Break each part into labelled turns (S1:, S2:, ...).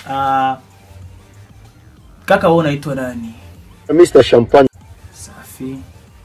S1: Ah, kaka wewe unaitwa nani?
S2: Mr. Champagne.
S1: Safi.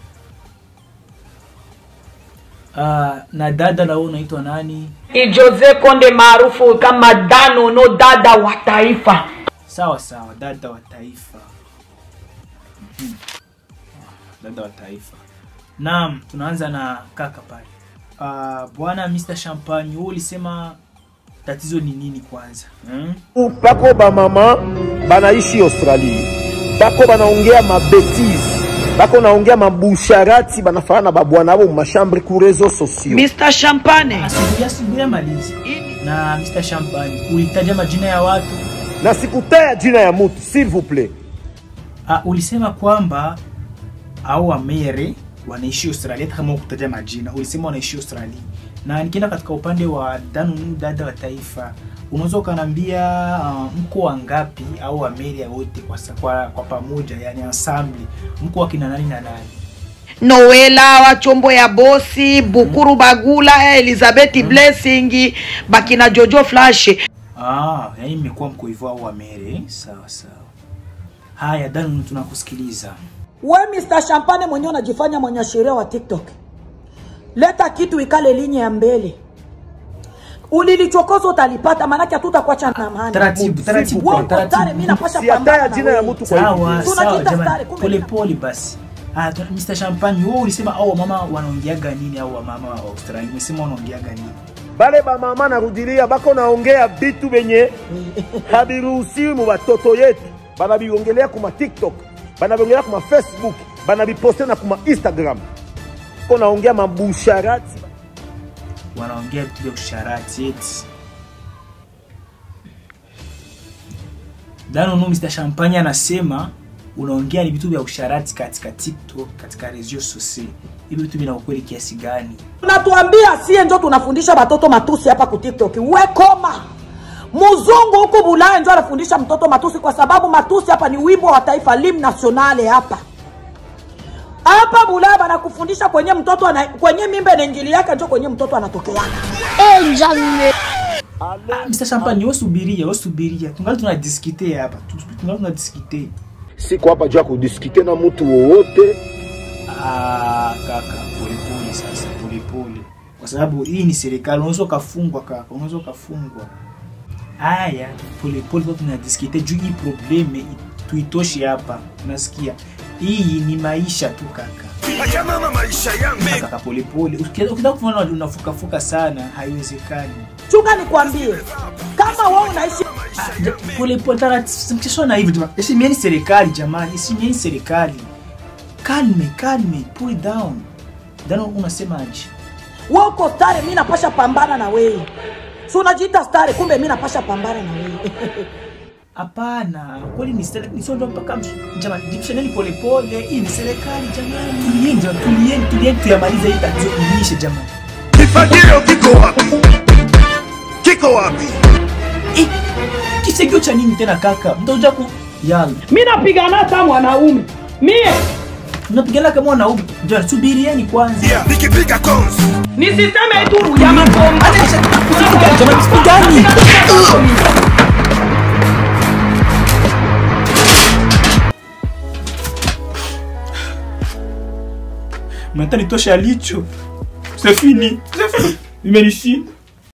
S1: Ah, na dada na wewe unaitwa nani?
S3: Ni Jose Konde maarufu kama Danono, dada wa taifa.
S1: Sawa sawa, dada wa taifa. Mhm. Dada wa taifa. Naam, tunaanza na kaka pale. Ah, bwana Mr. Champagne, wewe ulisema tatizo ni nini kwanza? Hmm?
S2: Bako bamama banaishi Australie, bako banaongea mabetise, bako naongea mabusharati, banafana na babwana abo mumashambri ku reseaux sociaux.
S3: Mr. Champagne.
S1: Asubuhi asubuhi malizi. Na Mr. Champagne, ulitaja majina ya watu.
S2: na sikutaya jina ya mutu s'il vous plaît.
S1: Ah, ulisema kwamba au wamere wanaishi Australia hata kama ukutaja majina. Ulisema wanaishi Australia. Na nikienda katika upande wa Danunu dada wa taifa, unaweza ukaniambia uh, mko wangapi au wamere wote kwa, sa- kwa, kwa pamoja yani ensemble mko wakina nani na nani?
S3: Noela wa chombo ya bosi, Bukuru Bagula, Elizabeth Blessing, bakina Jojo Flash.
S1: Ah, yani mmekuwa mko hivyo au wamere? Sawa sawa. Haya, Danunu tunakusikiliza.
S4: We Mr. Champagne mwenyewe unajifanya mwanasheria wa TikTok. Leta kitu ikale linye ya mbele. Ulilichokoza utalipata maanake hatutakuacha na amani.
S1: Taratibu, taratibu,
S4: Wewe uko
S1: taratibu.
S4: tare, mimi napasha
S2: Siataya
S4: pambana na
S2: jina ya
S4: wewe.
S2: mutu kwa hivi.
S1: Sawa
S4: Tunajiita
S1: sawa
S4: stare,
S1: jamani,
S4: kumbe
S1: pole
S4: na-
S1: pole basi. Ah, tu- Mr. Champagne, wewe ulisema au wamama wanaongeaga nini au wamama wa Australia? Umesema wanaongeaga nini?
S2: Bale bamama narudilia, bako naongea bitu benye habiruhusiwi mu batoto yetu, banabiongelea kuma TikTok, banabiongelea kuma Facebook, banabiposte na kuma Instagram, bako naongea mabusharati
S1: Wanaongea vitu vya usharati eti. Dano no Mr. Champagne anasema unaongea ni vitu vya usharati katika TikTok, katika reseaux sociaux. Hivi vitu vina ukweli kiasi gani?
S4: Unatuambia sie njo tunafundisha watoto matusi hapa ku TikTok. We koma. Mzungu huko Bulaya njo anafundisha mtoto matusi kwa sababu matusi hapa ni wimbo wa taifa lim nationale hapa. Hapa Bulaya banakufundisha kwenye mtoto ana, kwenye mimba na injili yake njo kwenye mtoto anatokeana.
S1: Ah, Mr. Champagne, wewe subiria, wewe subiria. Tungali tunadiskite hapa. Tu- Tungali tunadiskite.
S2: siko hapa juu ya kudiskute na mutu wowote.
S1: Ah, kaka, polepole sasa, polepole, kwa sababu hii ni serikali. Unaweza ukafungwa kaka, unaweza ukafungwa. Haya, polepole kwa tunadiskite juu hii probleme tuitoshe hapa, unasikia? Hii ni maisha tu kaka.
S5: Acha mama maisha yangu.
S1: Kaka, polepole. Uki- Ukitaka kuona unafukafuka sana, haiwezekani.
S4: Chunga nikwambie. Kama wewe unaishi
S1: Ah, ja- Polepole, taratibu, mkishona hivi jamani. Heshimieni serikali jamani, heshimieni serikali. Calme, calme, pull it down. Dano, unasemaje?
S4: wewe uko stare, mimi napasha pambana na wewe. Si unajiita stare, kumbe mimi napasha pambana na wewe.
S1: Hapana, kweli ni serikali, ni sio ndo mpaka msh- jamani, jipishaneni polepole. Hii ni serikali jamani, tulieni jamani, tulieni, tulieni tuyamalize hii tatizo iishe jamani.
S5: Kifagio kiko wapi? Kiko wapi?
S1: Eh, kisegio cha nini tena kaka? Mtakuja ku yalla,
S4: Mimi napigana hata mwanaume. Mie
S1: mnapigana kama wanaume. Jamani, subirieni kwanza.
S5: Yeah, nikipiga konzi.
S3: Nisiseme tu ya makomba.
S1: Jamani, sipigani. Mnataka nitoshe alicho. C'est fini. C'est fini. Imenishinda.